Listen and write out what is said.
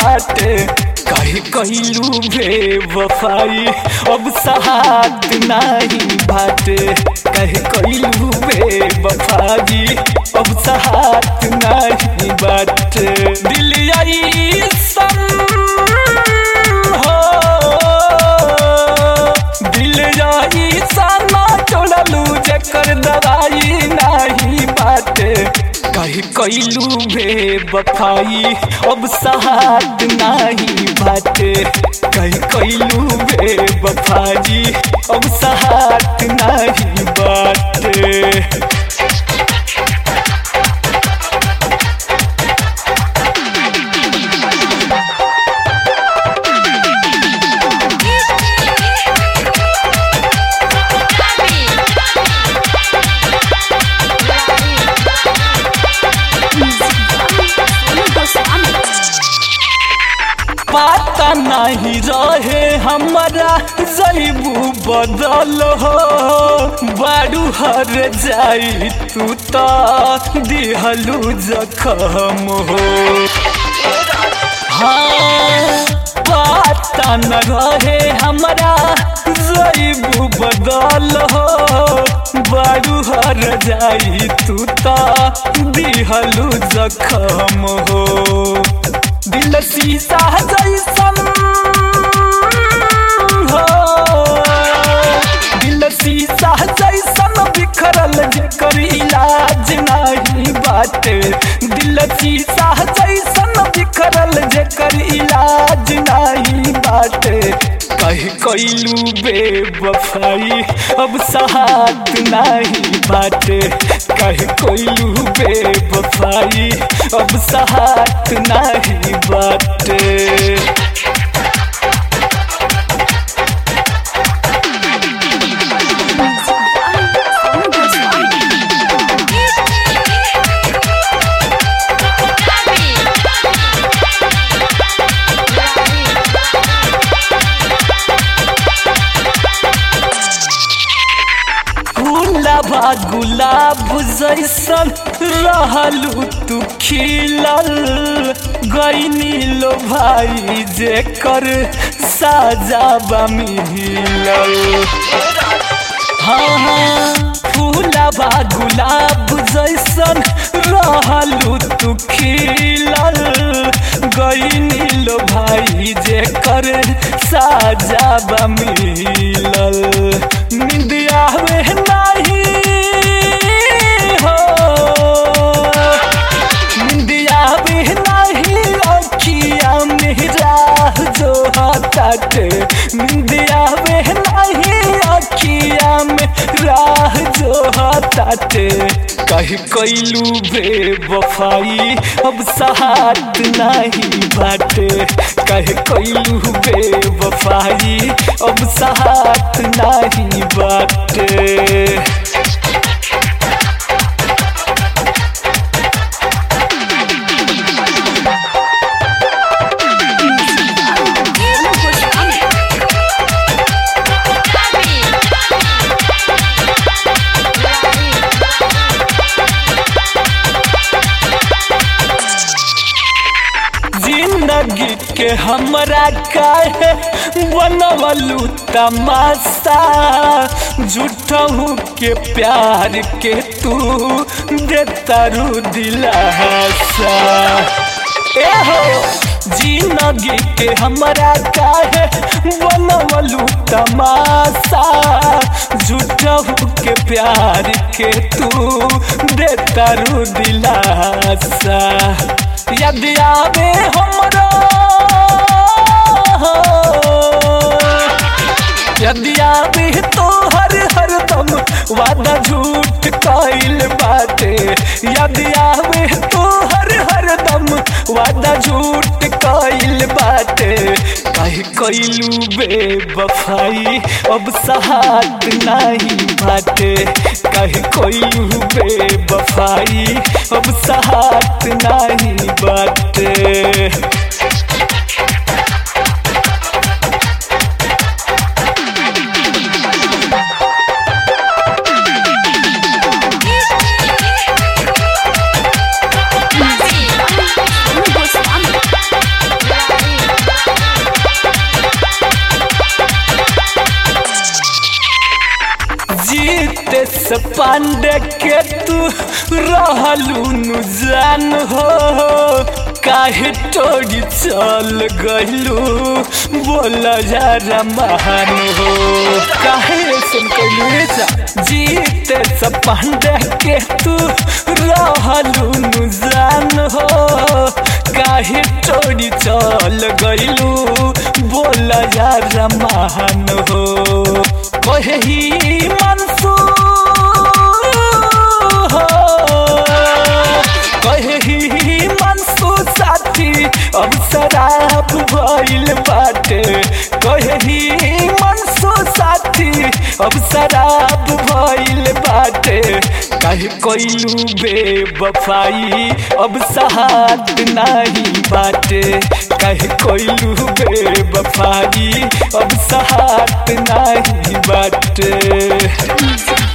बाटे कहे कहलू बेवफाई अब सहात नहीं बाटे कहे कहलू बेवफाई अब सहात नहीं बाटे दिल आई सन हो दिल जाई साना छोड़लू जकर दवाई नहीं बाटे कही कैलू बेवफाई अब सहात नहीं बाटे कही कैलू बेवफाई अब सहात नहीं बाटे पता नहीं रहे हमारा जैबू बदल हो बारू हर जाई तू तो दिहलू जखम हो हाँ पता न रहे हमारा जैबू बदल हो बारू हर जाई तू तो दिहलू जखम हो दिल शीशा जैसन हो दिल शीशा जैसन बिखरल जेकर इलाज नहीं बाटे दिल शीशा जैसन बिखरल जेकर इलाज नहीं बाटे कह कैलू बेवफाई अब सहात नहीं बाटे कह कैलू बेवफाई अब सहात नहीं बाटे गुलाबा गुलाब जैसन रहलू तू खिलल गईनी लो भाई जेकर साजाबा मिलल हाँ हाँ फूलाबा गुलाब जैसन रहलू तू खिलल गईनी लो भाई जेकर साजाबा मिलल निंदिया में नहीं हो निंदिया में नहीं अखिया में राह जो हटाटे निंदिया में नहीं अखिया में राह जो हटाटे कही कैलू बेवफाई अब सहात नहीं बाटे कह कैलू बेवफाई अब सहात नहीं बाटे जिंदगी के हमरा काहे बनवलू तमाशा झूठहू के प्यार के तू देतारू दिलासा एहो जिंदगी के हमरा काहे बनवलू तमाशा झूठहू के प्यार के तू देतारू दिलासा यदि आवे हमरा यदि आवे तो हर हर दम वादा झूठ कइल बाटे यदि आवे तो हर हर दम वादा झूठ कइल बाटे कह कइलू बेवफाई अब सहात नहीं बाटे कह कइलू बेवफाई अब सहात नहीं बाटे से पांडे के तू रहलू नु जान हो काहे टोरी चल गइलू बोला जरा महान हो काहे सुन कइलू जा जीते से पांडे के तू रहलू नु जान हो काहे टोरी चल गइलू बोला जरा महान हो कहे ही मंसूर हो कहे ही मंसूर साथी अब शराब भइल बाटे कहे ही मंसूर साथी अब शराब भइल बाटे काहे कइलू बेवफाई अब सहात नाही बाटे काहे कइलू बेवफाई अब सहात नाही बाटे